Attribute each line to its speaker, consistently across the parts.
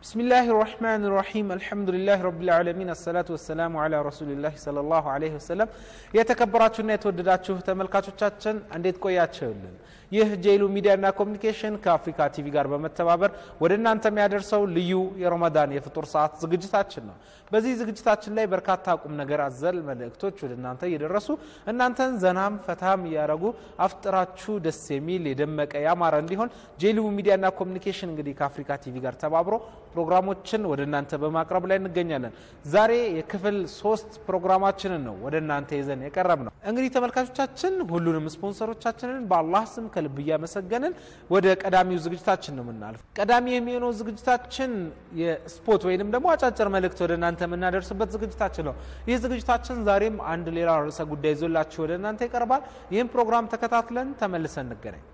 Speaker 1: بسم الله الرحمن الرحيم الحمد لله رب العالمين الصلاة والسلام على رسول الله صلى الله عليه وسلم የተከበራችሁና የተወደዳችሁ ተመልካቾቻችን እንዴት ቆያችሁልን? ይህ ጄሉ ሚዲያና ኮሚኒኬሽን ከአፍሪካ ቲቪ ጋር በመተባበር ወደ እናንተ የሚያደርሰው ልዩ የረመዳን የፍጡር ሰዓት ዝግጅታችን ነው። በዚህ ዝግጅታችን ላይ በርካታ ቁም ነገር አዘል መልእክቶች ወደ እናንተ እየደረሱ እናንተን ዘናም ፈታም እያደረጉ አፍጥራችሁ ደስ የሚል የደመቀ ያማረ እንዲሆን ጄሉ ሚዲያና ኮሚኒኬሽን እንግዲህ ከአፍሪካ ቲቪ ጋር ተባብሮ ፕሮግራሞችን ወደ እናንተ በማቅረብ ላይ እንገኛለን። ዛሬ የክፍል ሶስት ፕሮግራማችንን ነው ወደ እናንተ ይዘን የቀረብ ነው። እንግዲህ ተመልካቾቻችን ሁሉንም ስፖንሰሮቻችንን በአላህ ስም ከልብ እያመሰገንን ወደ ቀዳሚው ዝግጅታችን ነው የምናልፍ። ቀዳሚ የሚሆነው ዝግጅታችን የስፖርት ወይንም ደግሞ አጫጭር መልእክት ወደ እናንተ የምናደርስበት ዝግጅታችን ነው። ይህ ዝግጅታችን ዛሬም አንድ ሌላ ርዕሰ ጉዳይ ይዞላችሁ ወደ እናንተ ይቀርባል። ይህም ፕሮግራም ተከታትለን ተመልሰን እንገናኝ።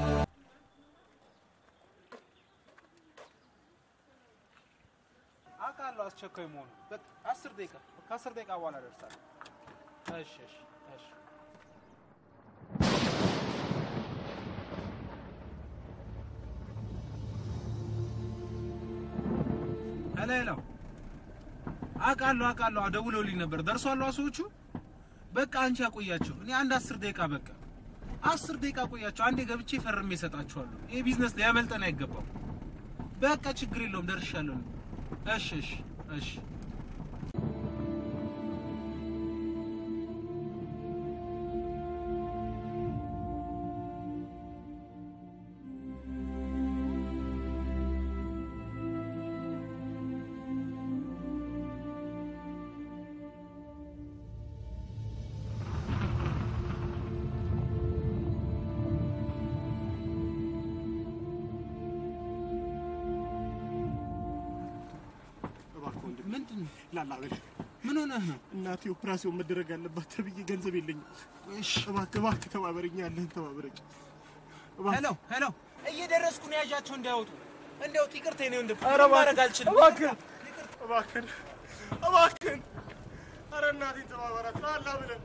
Speaker 1: አውቃለሁ አስቸኳይ መሆኑ አስር ደቂቃ ከአስር ደቂቃ በኋላ ደርሳለሁ። እሺ እሺ እሺ ሄሎ ሄሎ አውቃለሁ አውቃለሁ ደውለውልኝ ነበር ደርሷል ሰዎቹ በቃ አንቺ ያቆያቸው እኔ አንድ አስር ደቂቃ በቃ አስር ደቂቃ ቆያቸው አንዴ ገብቼ ፈርሜ እሰጣችኋለሁ ይሄ ቢዝነስ ሊያመልጠን አይገባም በቃ ችግር የለውም ደርሻለሁ እሺ እሺ እሺ ምንድን ነው
Speaker 2: ላላ በል
Speaker 1: ምን ሆነህ ነው
Speaker 2: እናቴ ኦፕራሲዮን መደረግ አለባት ተብዬ ገንዘብ የለኝም። እባክህ እባክህ ተባበረኝ፣ ያለህን ተባበረኝ።
Speaker 1: ሄሎ ሄሎ እየደረስኩ ነው ያዣቸው እንዳያወጡ እንዲያውጡ ይቅርታ ነው ወንድም
Speaker 2: ኧረ እባክህ፣
Speaker 1: ማድረግ አልችልም
Speaker 2: እባክህን እባክህን እባክህን፣ ኧረ እናቴን ተባበራት ላላ ብለን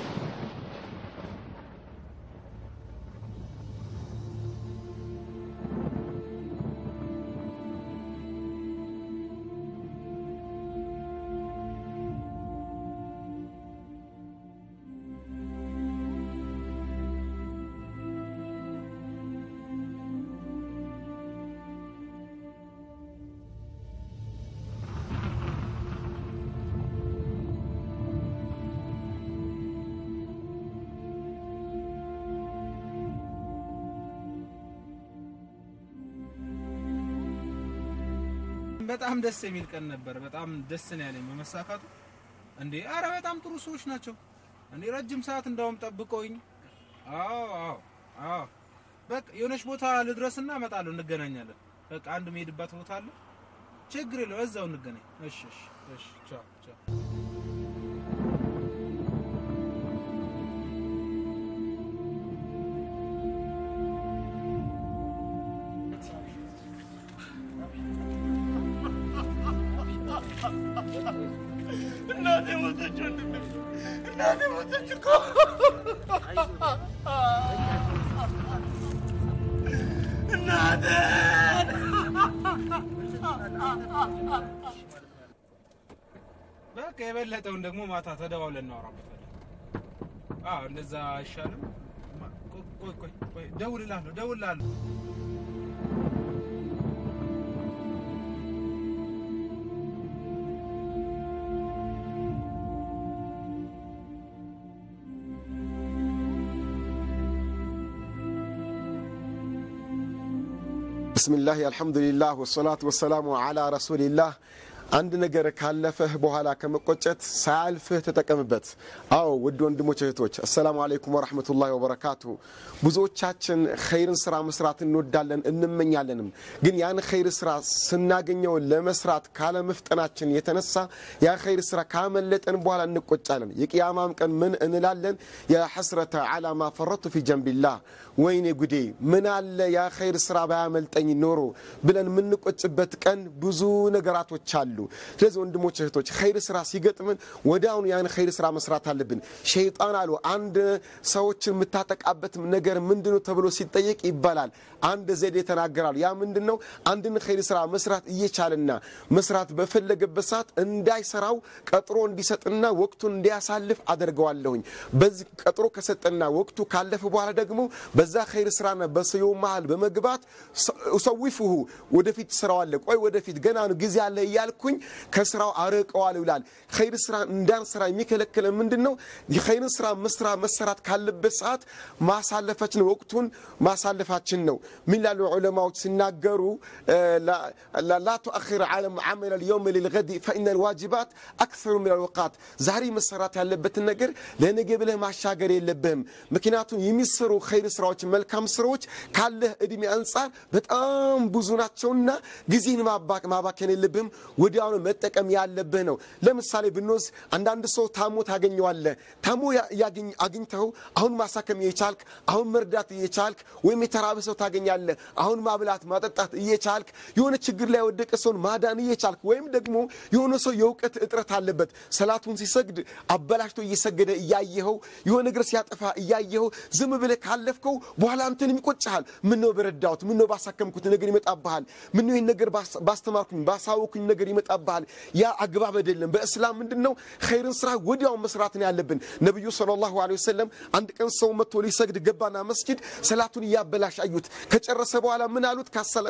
Speaker 1: በጣም ደስ የሚል ቀን ነበር። በጣም ደስ ነው ያለኝ በመሳካቱ። እንዴ አረ በጣም ጥሩ ሰዎች ናቸው። እንዴ ረጅም ሰዓት እንዳውም ጠብቀውኝ። አዎ አዎ አዎ በቃ የሆነች ቦታ ልድረስና እመጣለሁ፣ እንገናኛለን። በቃ አንድ መሄድባት ቦታ አለ። ችግር የለው እዛው እንገናኝ። እሺ እሺ እሺ ቻው ቻው።
Speaker 2: እናቴ ሞተች ወንድሜ፣ እናቴ ሞተች እኮ እናቴን
Speaker 1: በቃ የበለጠውን ደግሞ ማታ ተደዋውለን እናወራበታለን። አዎ እንደዛ አይሻልም? ቆይ ቆይ ቆይ ቆይ ደውልልሃለሁ ደውልልሃለሁ።
Speaker 3: ብስሚላህ አልሐምዱሊላህ ወሰላቱ ወሰላሙ አላ ረሱሊላህ። አንድ ነገር ካለፈህ በኋላ ከመቆጨት ሳያልፍህ ተጠቀምበት። አዎ ውድ ወንድሞች እህቶች፣ አሰላሙ አለይኩም ወረሕመቱላሂ ወበረካቱሁ። ብዙዎቻችን ኸይርን ስራ መስራት እንወዳለን እንመኛለንም፣ ግን ያን ኸይር ስራ ስናገኘው ለመስራት ካለመፍጠናችን የተነሳ ያ ኸይር ስራ ካመለጠን በኋላ እንቆጫለን። የቅያማም ቀን ምን እንላለን? ያ ሐስረተ ዓላ ማ ፈረቱ ፊ ጀንቢላህ፣ ወይኔ ጉዴ ምን አለ ያ ኸይር ስራ ባያመልጠኝ ኖሮ ብለን የምንቆጭበት ቀን ብዙ ነገራቶች አሉ። አሉ። ስለዚህ ወንድሞች እህቶች፣ ኸይር ስራ ሲገጥምን ወዲያውኑ ያን ኸይር ስራ መስራት አለብን። ሸይጣን አሉ አንድ ሰዎችን የምታጠቃበት ነገር ምንድነው ተብሎ ሲጠየቅ ይባላል አንድ ዘዴ ተናገራሉ። ያ ምንድን ነው? አንድን ኸይር ስራ መስራት እየቻለና መስራት በፈለገበት ሰዓት እንዳይሰራው ቀጥሮ እንዲሰጥና ወቅቱን እንዲያሳልፍ አደርገዋለሁኝ። በዚህ ቀጥሮ ከሰጠና ወቅቱ ካለፈ በኋላ ደግሞ በዛ ኸይር ስራና በሰው መሃል በመግባት ሰዊፍሁ ወደፊት ስራዋለ ቆይ ወደፊት ገና ነው ጊዜ አለ እያልኩኝ ከስራው አርቀዋል ይላል። ኸይር ስራ እንዳንሰራ የሚከለክለ ምንድን ነው? የኸይር ስራ መስራ መሰራት ካለበት ሰዓት ማሳለፋችን ወቅቱን ማሳለፋችን ነው። ምን ላሉ ዑለማዎች ሲናገሩ ላ ቱአኺር ዓመል ልየውም ልልገዲ ፈኢነ ልዋጅባት አክሰሩ ምን ልውቃት ዛሬ መሰራት ያለበትን ነገር ለነገ ብለህ ማሻገር የለብህም። ምክንያቱም የሚሰሩ ኸይር ስራዎች መልካም ስራዎች ካለህ እድሜ አንጻር በጣም ብዙ ናቸውና ጊዜን ማባከን የለብህም። ወዲያውኑ መጠቀም ያለብህ ነው። ለምሳሌ ብንወስድ አንዳንድ ሰው ታሞ ታገኘዋለህ። ታሞ አግኝተው አሁን ማሳከም እየቻልክ አሁን መርዳት እየቻልክ ወይም የተራበ ሰው ታገኛለህ። አሁን ማብላት ማጠጣት እየቻልክ የሆነ ችግር ላይ የወደቀ ሰውን ማዳን እየቻልክ ወይም ደግሞ የሆነ ሰው የእውቀት እጥረት አለበት ሰላቱን ሲሰግድ አበላሽቶ እየሰገደ እያየኸው የሆነ ነገር ሲያጠፋ እያየኸው ዝም ብለህ ካለፍከው በኋላ አንተንም ይቆጭሃል። ምነው በረዳሁት፣ ምነው ባሳከምኩት ነገር ይመጣብሃል። ምነው ይህን ነገር ባስተማርኩኝ ባሳወኩኝ ነገር ይመጣብሃል። ያ አግባብ አይደለም። በእስላም ምንድን ነው ኸይርን ስራ ወዲያው መስራት ነው ያለብን። ነቢዩ ሰለላሁ ዐለይሂ ወሰለም አንድ ቀን ሰው መጥቶ ሊሰግድ ገባና መስጊድ ሰላቱን እያበላሽ አዩት። ከጨረሰ በኋላ ምን አሉት?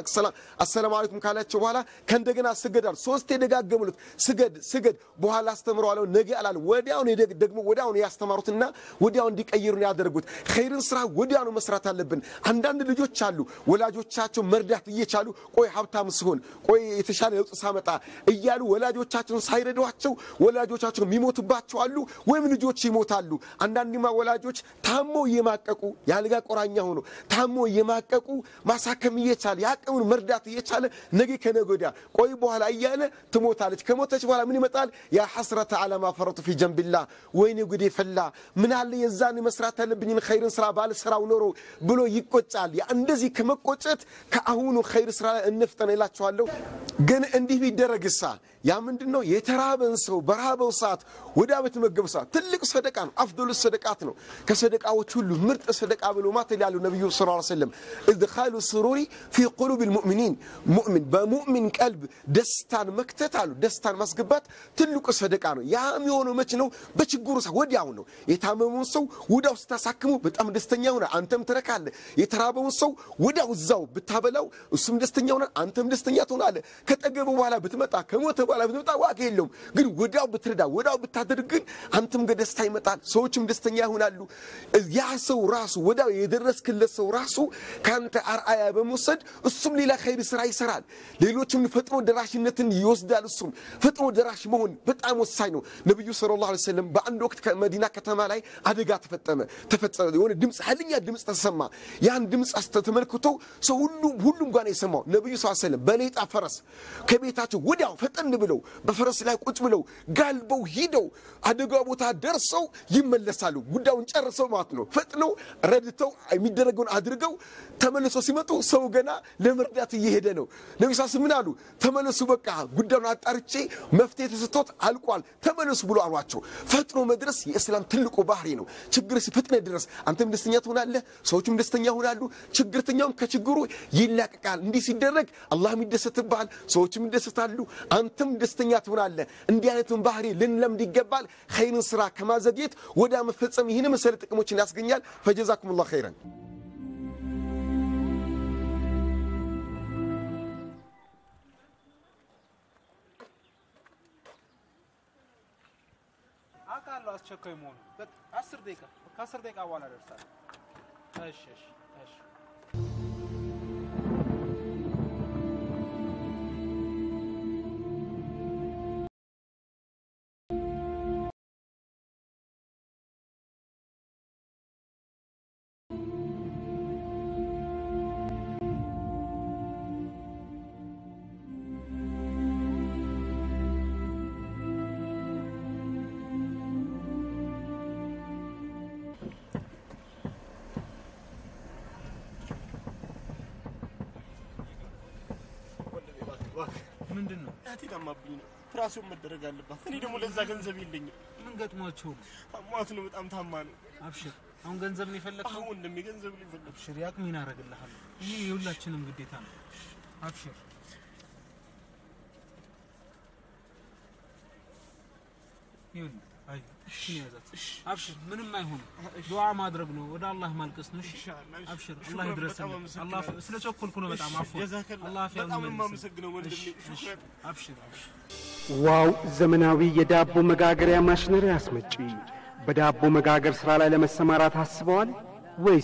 Speaker 3: አሰላሙ አለይኩም ካላቸው በኋላ ከእንደገና ስገድ አሉ። ሶስቴ ደጋገሙሉት። ስገድ ስገድ፣ በኋላ አስተምረዋለሁ ነገ አላሉ። ወዲያውን ደግሞ ወዲያውን ያስተማሩትና ወዲያው እንዲቀይሩ ነው ያደርጉት። ኸይርን ስራ ወዲያውኑ መስራት አለብን። አንዳንድ ልጆች አሉ ወላጆቻቸው መርዳት እየቻሉ ቆይ ሀብታም ስሆን ቆይ የተሻለ ለውጥ ሳመጣ እያሉ ወላጆቻቸውን ሳይረዷቸው ወላጆቻቸው የሚሞቱባቸው አሉ፣ ወይም ልጆች ይሞታሉ። አንዳንድማ ወላጆች ታሞ እየማቀቁ የአልጋ ቆራኛ ሆኖ ታሞ እየማቀቁ ማሳከም እየቻለ የአቅሙን መርዳት እየቻለ ነገ ከነገ ወዲያ ቆይ በኋላ እያለ ትሞታለች። ከሞተች በኋላ ምን ይመጣል? ያ ሐስረተ ዓለማ ፈረቱ ፊ ጀንቢላ፣ ወይኔ ጉዴ ፈላ፣ ምን አለ የዛን መስራት ያለብኝን ኸይርን ስራ ባልሰራው ኖሮ ብሎ ይቆጫል። ያ እንደዚህ ከመቆጨት ከአሁኑ ኸይር ስራ ላይ እንፍጠን እላችኋለሁ። ግን እንዲህ ቢደረግሳ ያ ምንድን ነው? የተራበን ሰው በራበው ሰዓት ወደ አበት መገብ ሰዓት ትልቅ ሰደቃ ነው። አፍዶሉ ሰደቃት ነው። ከሰደቃዎች ሁሉ ምርጥ ሰደቃ ብሎ ማተል ያሉ ነቢዩ ስ ሰለም እድኻሉ ስሩሪ ፊ ቁሉብ ልሙእሚኒን ሙእሚን በሙእሚን ቀልብ ደስታን መክተት አሉ። ደስታን ማስገባት ትልቁ ሰደቃ ነው። ያ የሚሆነው መች ነው? በችግሩ ሰ ወዲያው ነው። የታመመውን ሰው ወዲያው ስታሳክሙ በጣም ደስተኛ ሆነ፣ አንተም ትረካለህ። የተራበውን ሰው ወዲያው እዛው ብታበላው እሱም ደስተኛ ሆነ፣ አንተም ደስተኛ ትሆናለህ። ከጠገበ በኋላ ብትመጣ ከሞተ በኋላ ብትመጣ ዋጋ የለውም። ግን ወዲያው ብትረዳ ወዲያው ብታደርግ ግን አንተም ጋር ደስታ ይመጣል፣ ሰዎችም ደስተኛ ይሆናሉ። ያ ሰው ራሱ ወዲያው የደረስክለት ሰው ራሱ ከአንተ አርአያ በመውሰድ እሱም ሌላ ኸይር ስራ ይሰራል። ሌሎችም ፈጥኖ ደራሽነትን ይወስዳል። እሱም ፈጥኖ ደራሽ መሆን በጣም ወሳኝ ነው። ነቢዩ ሰለላሁ ዐለይሂ ወሰለም በአንድ ወቅት ከመዲና ከተማ ላይ አደጋ ተፈጠመ ተፈጸመ። የሆነ ድምፅ ኃይለኛ ድምፅ ተሰማ። ያን ድምፅ ተመልክቶ ሰው ሁሉ ሁሉም ጋር ነው የሰማው። ነቢዩ ስ ሰለም በሌጣ ፈረስ ከቤታቸው ወዲያው ፈጠን ብለው በፈረስ ላይ ቁጭ ብለው ጋልበው ሂደው አደጋ ቦታ ደርሰው ይመለሳሉ። ጉዳዩን ጨርሰው ማለት ነው። ፈጥነው ረድተው የሚደረገውን አድርገው ተመልሶ ሲመጡ ሰው ገና ለመርዳት እየሄደ ነው። ነቢ ስ ምን አሉ? ተመለሱ፣ በቃ ጉዳዩን አጣርቼ መፍትሄ ተሰጥቶት አልቋል፣ ተመለሱ ብሎ አሏቸው። ፈጥኖ መድረስ የእስላም ትልቁ ባህሪ ነው። ችግር ፈጥነ ድረስ፣ አንተም ደስተኛ ትሆናለህ፣ ሰዎችም ደስተኛ ይሆናሉ። ችግርተኛውም ከችግሩ ይላቀቃል። እንዲህ ሲደረግ አላህም ይደሰትብሃል፣ ሰዎችም ይደሰታሉ፣ አንተም ደስተኛ ትሆናለህ። እንዲህ አይነቱን ባህሪ ልንለምድ ይገባል። ኸይርን ስራ ከማዘግየት ወደ መፈጸም ይህን መሰለ ጥቅሞችን ያስገኛል። ፈጀዛኩም ላሁ ኸይረን።
Speaker 1: አውቃለሁ አስቸኳይ መሆኑ። አስር ደቂቃ ከአስር ደቂቃ በኋላ ደርሳለሁ። እሺ እሺ እሺ
Speaker 2: እናቴ ታማብኝ ነው ኦፕራሲዮን መደረግ አለባት። እኔ ደግሞ ለዛ ገንዘብ የለኝም።
Speaker 1: ምን ገጥሟቸው ነው?
Speaker 2: አሟት ነው በጣም ታማ ነው።
Speaker 1: አብሽር። አሁን ገንዘብ ነው የፈለግከው?
Speaker 2: አሁን ወንድሜ ገንዘብ ነው የፈለግኩት።
Speaker 1: አብሽር፣ ያቅሜን አደርግልሃለሁ። ይህ የሁላችንም ግዴታ ነው። አብሽር። ይኸውልህ፣ አይ እሺ ያዛት። አብሽር፣ ምንም አይሆንም። ዱዓ ማድረግ ነው፣ ወደ አላህ ማልቀስ ነው። እሺ
Speaker 2: ኢንሻአላህ፣ እሺ።
Speaker 1: አብሽር፣
Speaker 2: ሹክራን፣
Speaker 1: አላህ
Speaker 2: በጣም
Speaker 1: ይድረስልህ።
Speaker 2: አመሰግናለሁ።
Speaker 1: አላህ ስለ ቸኮልኩ ነው በጣም አፎ
Speaker 2: ጀዛከላህ።
Speaker 1: አላህ አፍያውን
Speaker 2: በጣም ነው
Speaker 1: ይመልስልህ።
Speaker 2: የማመሰግነው ወንድሜ።
Speaker 1: እሺ፣ እሺ።
Speaker 2: ሹክራን።
Speaker 1: አብሽር፣ አብሽር።
Speaker 4: ዋው ዘመናዊ የዳቦ መጋገሪያ ማሽነሪ አስመጪ። በዳቦ መጋገር ሥራ ላይ ለመሰማራት አስበዋል ወይስ